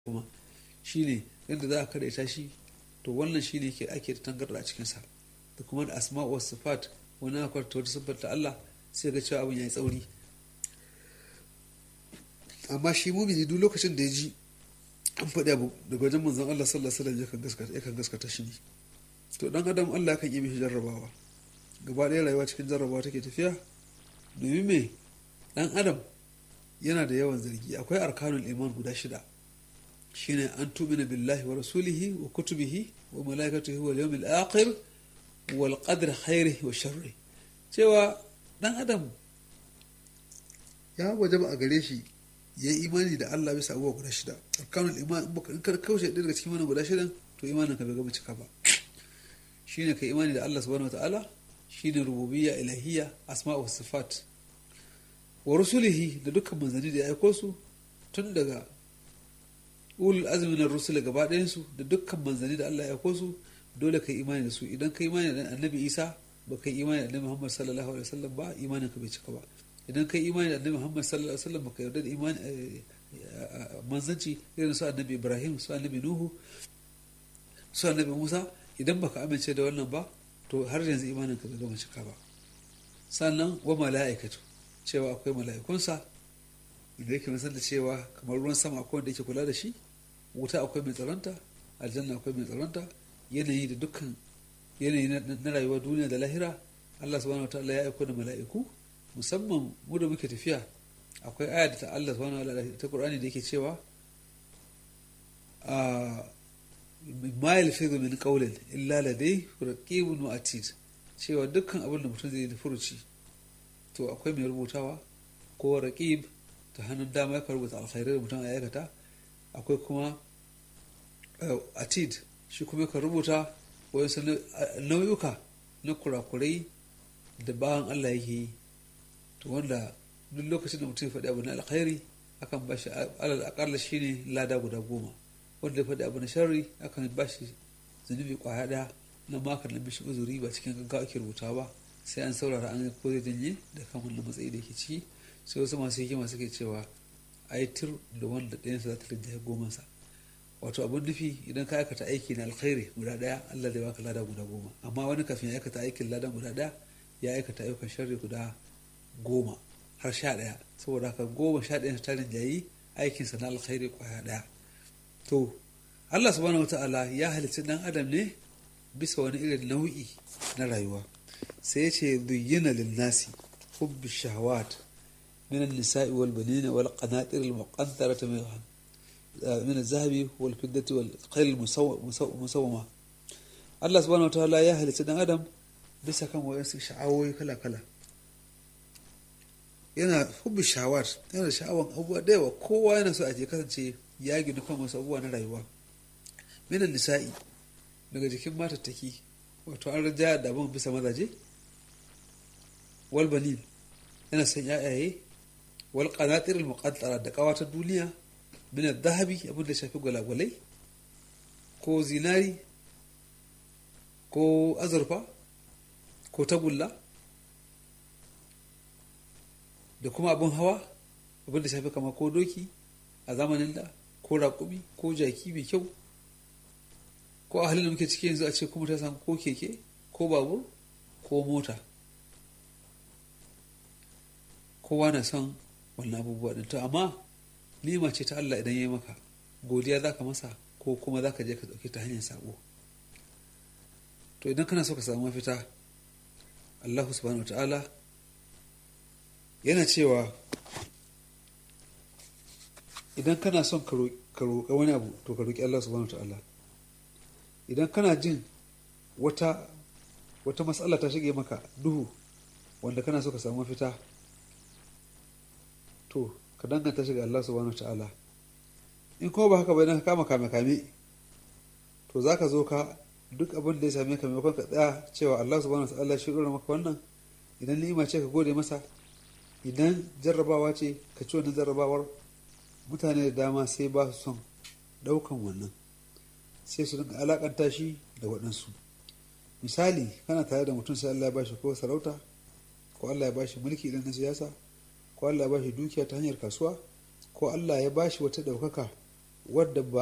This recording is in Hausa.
kuma shine yadda za a karaita shi to wannan shine ke ake da tangarda a cikinsa da kuma da asma wa sifat wani akwai ta wata siffar ta Allah sai ga cewa abin ya yi tsauri amma shi mumini duk lokacin da ya ji an faɗi abu daga wajen manzon Allah sallallahu alaihi wasallam yakan gaskata shi ne to dan adam Allah kan yi mishi jarrabawa gaba ɗaya rayuwa cikin jarrabawa take tafiya domin me dan adam yana da yawan zargi akwai arkanul iman guda shida shine an tumina billahi wa rasulihi wa kutubihi wa malaikatihi wal yawmil akhir wal qadr khairihi wa sharri cewa dan adam ya wajaba a gare shi ya yi imani da Allah bisa abubuwa guda shida arkanul iman in ka kaushe ɗaya daga cikin wannan guda shidan to imanin ka bai gama cika ba shine ka imani da Allah subhanahu wataala shine rububiyya ilahiyya asma wa sifat wa rusulihi da dukkan manzanni da ya aiko su tun daga ulul azmi na rusul gaba ɗayan su da dukkan manzanni da Allah ya aiko su dole ka imani da su idan ka imani da annabi Isa ba ka imani da annabi Muhammad sallallahu alaihi wasallam ba imanin ka bai cika ba idan ka imani da annabi Muhammad sallallahu alaihi wasallam baka yarda da imani manzanci irin su annabi Ibrahim su annabi Nuhu su annabi Musa idan baka amince da wannan ba to har yanzu imanin ka bai gama cika ba sannan wa mala'ikatu cewa akwai mala'ikunsa da yake san da cewa kamar ruwan sama akwai wanda yake kula da shi wuta akwai mai tsaronta aljanna akwai mai tsaronta yanayi da dukkan yanayi na rayuwar duniya da lahira Allah subhanahu wataala ya aiko da mala'iku musamman mu da muke tafiya akwai aya da ta Allah subhanahu wataala ta Qur'ani da yake cewa ma yalfizu min qawlin illa ladai raqibun wa atid cewa dukkan abin da mutum zai yi furuci to akwai mai rubutawa ko raqib ta hannun dama ya rubuta alkhairai da mutum ya aikata akwai kuma atid shi kuma ka rubuta wasu nauyuka na kurakurai da bayan Allah yake yi to wanda duk lokacin da mutum ya faɗi abu na alkhairi akan bashi alal akalla shine lada guda goma wanda ya faɗi abu na sharri akan bashi zunubi kwaya ɗaya na makar na mishi uzuri ba cikin gaggawa ake rubuta ba sai an saurara an ko zai janye da kan wannan matsayi da ke ciki sai wasu masu hikima suke cewa aitir da wanda ɗayansa za ta rinjaye gomansa wato abun nufi idan ka aikata aiki na alkhairi guda ɗaya Allah zai baka lada guda goma amma wani kafin ya aikata aikin lada guda ɗaya ya aikata ayyukan sharri guda goma har sha ɗaya saboda haka goma sha ɗaya ta rinjayi aikinsa na alkhairi kwaya ɗaya to Allah subhanahu wata'ala ya halitta ɗan adam ne bisa wani irin nau'i na rayuwa sai ya ce zuyyina linnasi hubbi shahawat من النساء والبنين والقناطر المقنطرة من الذهب والفضة والخيل المسومة Allah subhanahu wa ta'ala ya halitta dan adam bisa kan wayansu sha'awoyi kala-kala yana hubbi shawar yana da sha'awan abubuwa da yawa kowa yana so a je kasance ya gina kan wasu abubuwa na rayuwa minan nisa'i daga jikin matattaki wato an rajaya da abin bisa mazaje walbanin yana son ya'yaye wal qanatir al muqaddara da kawatar duniya min al dhahabi abin da shafi gwalagwalai ko zinari ko azurfa ko tagulla da kuma abin hawa abin da shafi kama ko doki a zamanin da ko raƙumi ko jaki mai kyau ko a halin da muke ciki yanzu a ce kuma ta samu ko keke ko babur ko mota kowa na son wannan abubuwa ɗin to amma nima ce ta Allah idan ya yi maka godiya za ka masa ko kuma za ka je ka ɗauki ta hanyar sabo to idan kana so ka samu mafita Allah subhanahu ta'ala yana cewa idan kana son ka roƙa wani abu to ka roƙi Allah subhanahu ta'ala idan kana jin wata wata matsala ta shige maka duhu wanda kana so ka samu mafita to ka danganta shi ga Allah subhanahu ta'ala in kuma ba haka ba idan ka kama kame kame to za ka zo ka duk abin da ya same ka maimakon ka tsaya cewa Allah subhanahu ta'ala shi ɗora maka wannan idan ni'ima ce ka gode masa idan jarrabawa ce ka ci wannan jarrabawar mutane da dama sai ba su son ɗaukan wannan sai su dinga alakanta shi da waɗansu misali kana tare da mutum sai Allah ya bashi ko sarauta ko Allah ya bashi mulki idan na siyasa ko Allah ya bashi dukiya ta hanyar kasuwa ko Allah ya bashi wata ɗaukaka wadda ba